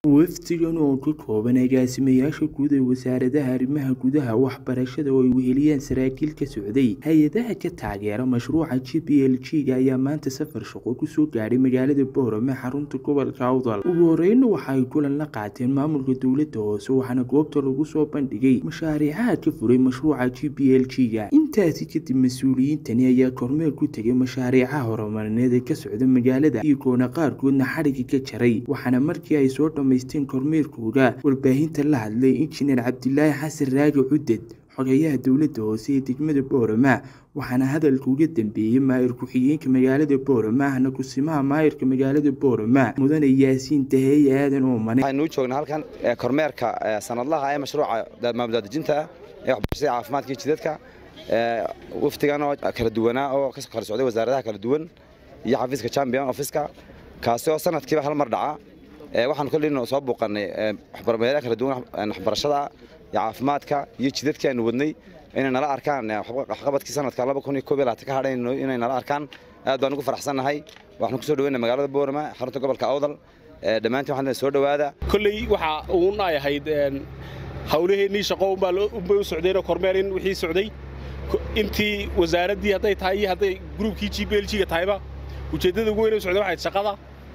wafdigan oo ka kooban agaasimayaasha guud ee wasaaradaha arrimaha gudaha waxbarashada oo ay weheliyeen saraakiil ka socday hay-adaha ka taageera mashruuca g b l g ga ayaa maanta safar shaqo kusoo gaadhay magaalada boorame xarunta gobolka awdal ugu horeyna waxa ay kulan la qaateen maamulka dowladda hoose waxaana goobta lagu soo bandhigay mashaariicaha ka furay mashruuca g b l g ga intaasi kadib mas-uuliyiintani ayaa kormeer ku tegay mashaariicaha horumarineed ee ka socda magaalada iyagoona qaarkoodna xadhiga ka jaray waxaana markii ay soo dhamaysteen kormeerkooda warbaahinta la hadlay injineer cabdilaahi xasan raaji cuded xogeyaha dowladda hoose ee degmada boorama waxaana hadalka uga dambeeyey maayir ku-xigeenka magaalada boorama ahna kusimaha maayirka magaalada boorama mudane yaasiin daheeye aadan oomane waxaynu u joognaa halkan kormeerka sanadlaha ee mashruuca maamuldaadejinta ee waxbarashada caafimaadka iyo jidadka wafdigan oo kala duwanaa oo ka kala socday wasaaradaha kala duwan iyo xafiiska champion offiska kaasi oo sanadkiiba hal mar dhaca waxaanu kollayna soo buuqannay meelaha kala duwan waxbarashada iyo caafimaadka iyo jidadkii aynu wadnay inay nala arkaan waxqabadkii sanadka laba kun iyo koob iyo labaatan ka hadhay inay nala arkaan aad baan ugu faraxsannahay waxaanu kusoo dhaweynay magaalada boorama xarunta gobolka awdal dhammaantiin waxaan soo dhowaada kolley waxa uun ay ahayd hawlaheennii shaqo unbaa unbay u socdeenoo kormeer in wixii socday intii wasaaraddii hadday tahay iyo hadday gruubkii g b l g ga tahayba ujeeddada ugu weyn u socday waxayd shaqada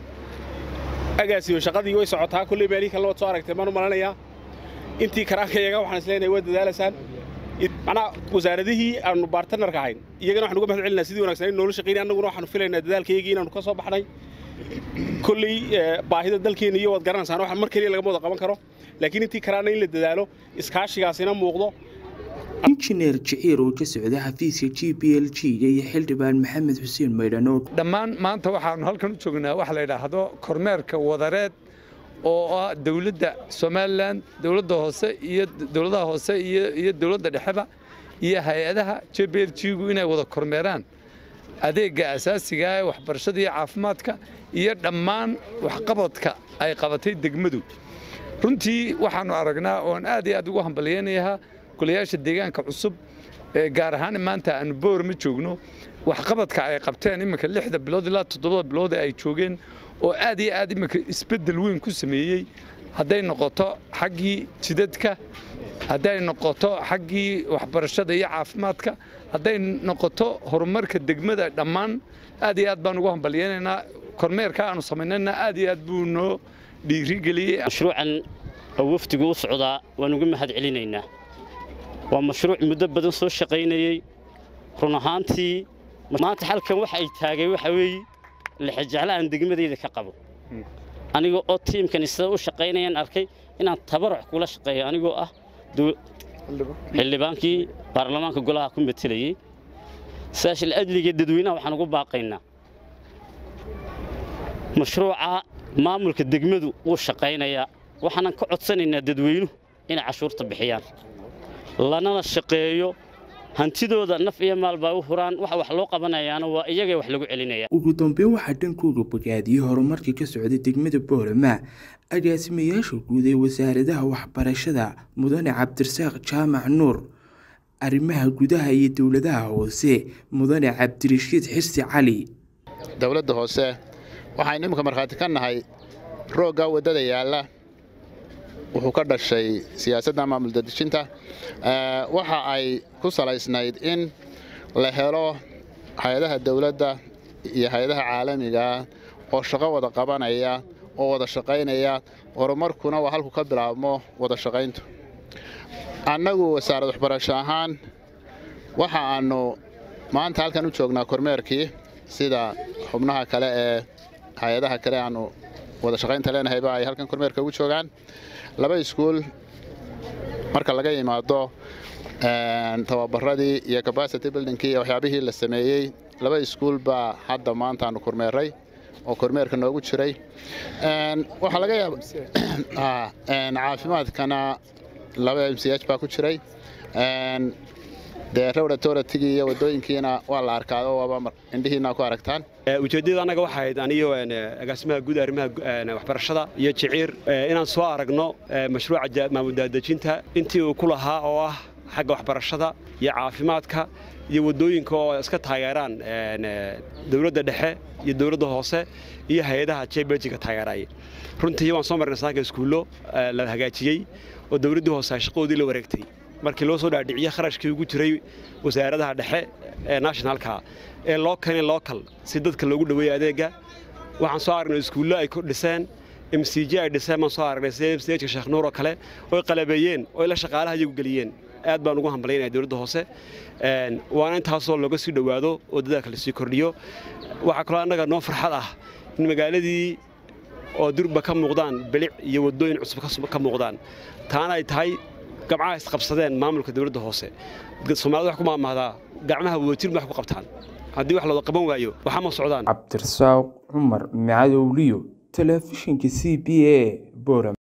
agaasiba shaqadii way socotaa kolley meelihii kalena waad soo aragtay maan u malanayaa intii karaankayaga waxaan is leenahay waa dadaalaysaan macnaha wasaaradihii aanu baartanarka ahayn iyagana waxaan uga mahad celinaa sidii wanaagsan in noola shaqaynay annaguna waxaanu filaynaa dadaalkaygii inaanu ka soo baxnay kolley baahida dalkeenna iyo waad garanaysaan wax mar keliya lagama wada qaban karo laakiin intii karaana in la dadaalo iskaashigaasina muuqdo injineer jiciir oo ka socda xafiiska g b l g ga iyo xildhibaan maxamed xuseen maydhan oo dhammaan maanta waxaanu halkan u joognaa waxa la yidhaahdo kormeerka wadareed oo ah dowladda somalilan dowladda hoose iyo dowladaha hoose iyo dowladda dhexeba iyo hay-adaha j b l g gu inay wada kormeeraan adeegga asaasiga ee waxbarashada iyo caafimaadka iyo dhammaan waxqabadka ay qabatay degmadu runtii waxaannu aragnaa oon aad iyo aad ugu hambalyaynayahaa golayaasha deegaanka cusub gaar ahaan maanta aanu boorama joogno waxqabadka ay qabteen iminka lixda bilood ilaa toddobada bilood ay joogeen oo aad iyo aad iminka isbeddel weyn ku sameeyey hadday noqoto xaggii jidadka hadday noqoto xaggii waxbarashada iyo caafimaadka hadday noqoto horumarka degmada dhammaan aad iyo aad baan ugu hambalyaynaynaa kormeerka aanu samaynayna aad iyo aad buu noo dhiirigeliyey mashruucan oo wafdigu u socdaa waan uga mahad celinaynaa waa mashruuc muddo badan soo shaqaynayey run ahaantii maanta halkan waxa ay taagay waxa weeye lixajeclo aan degmadayda ka qabo aniga oo tiimkani sida u shaqaynayaan arkay inaan tabaruc kula shaqeeyo anigoo ah xildhibaankii baarlamaanka golaha ku matelayey saashil ajliga dadweynaha waxaan ugu baaqaynaa mashruuca maamulka degmadu wuu shaqaynayaa waxaanan ka codsanaynaa dadweynuhu inay cashuurta bixiyaan lanana shaqeeyo hantidooda naf iyo maalbaa u huraan waxa wax loo qabanayaana waa iyaga wax lagu celinaya ugu dambeyn waxaa dhankooda bogaadiyey horumarka ka socda degmada boorama agaasimayaasha guud ee wasaaradaha waxbarashada mudane cabdirasaaq jaamac nuur arrimaha gudaha iyo dowladaha hoose mudane cabdirashiid xirsi cali dowladda hoose waxaynu iminka markhaati ka nahay roogga waddada yaalla wuxuu ka dhashay siyaasadda maamul dadejinta waxa ay ku salaysnayd in la helo hay-adaha dowladda iyo hay-adaha caalamiga oo shaqo wada qabanaya oo wada shaqaynaya horumarkuna waa halku ka bilaabmo wada shaqayntu annagu wasaarad waxbarasho ahaan waxa aannu maanta halkan u joognaa kormeerkii sida xubnaha kale ee hay-adaha kale aannu wada shaqaynta leenahayba ay halkan kormeerka ugu joogaan laba iskuul marka laga yimaado tababaradii iyo capacity buildingkii iyo waxyaabihii la sameeyey laba iskuul baa hadda maanta aanu kormeeray oo kormeerka noogu jiray waxaa laga yaaba caafimaadkana laba m c h baa ku jiray dee rowratoratigii iyo wadooyinkiina waa la arkaa oo waaba indhihiina ku aragtaan ujeeddada annaga waxay ahayd aniyo agaasimaha guud arrimaha waxbarashada iyo jiciir inaan soo aragno mashruuca maamuldaadejinta intii uu ku lahaa oo ah xagga waxbarashada iyo caafimaadka iyo waddooyinka oo iska taageeraan dowladda dhexe iyo dowladda hoose iyo hay-adaha jbeljiga taageeraya runtii waan soo marnay saanka iskuullo la hagaajiyey oo dowladdii hoose ay shaqadoodii la wareegtay markii loo soo dhaadhiciyey kharashkii ugu jiray wasaaradaha dhexe ee nationalka ee loo keenay local si dadka loogu dhoweeyo adeegga waxaan soo aragnay iskuullo ay ku dhiseen m c j ay dhiseen baan soo aragnay sida m c h ka sheekh nuur oo kale oy qalabeeyeen oo ila shaqaalaha iyagu geliyeen aad baan ugu hambalyaynaya dowladda hoose waana intaasoo looga sii dhowaado oo dadaalka lasii kordhiyo waxaa kaloo annaga noo farxad ah in magaaladii oo durba ka muuqdaan bilic iyo waddooyin cusub ka muuqdaan taana ay tahay gabcaha isqabsadeen maamulka dowladda hoose soomaalida wax ku maamahdaa gacmaha wadajir wax ku qabtaan haddii wax looda qaban waayo waxa ma socdaan cabdirasaaq cumar macadowliyo telefishinka c b a boram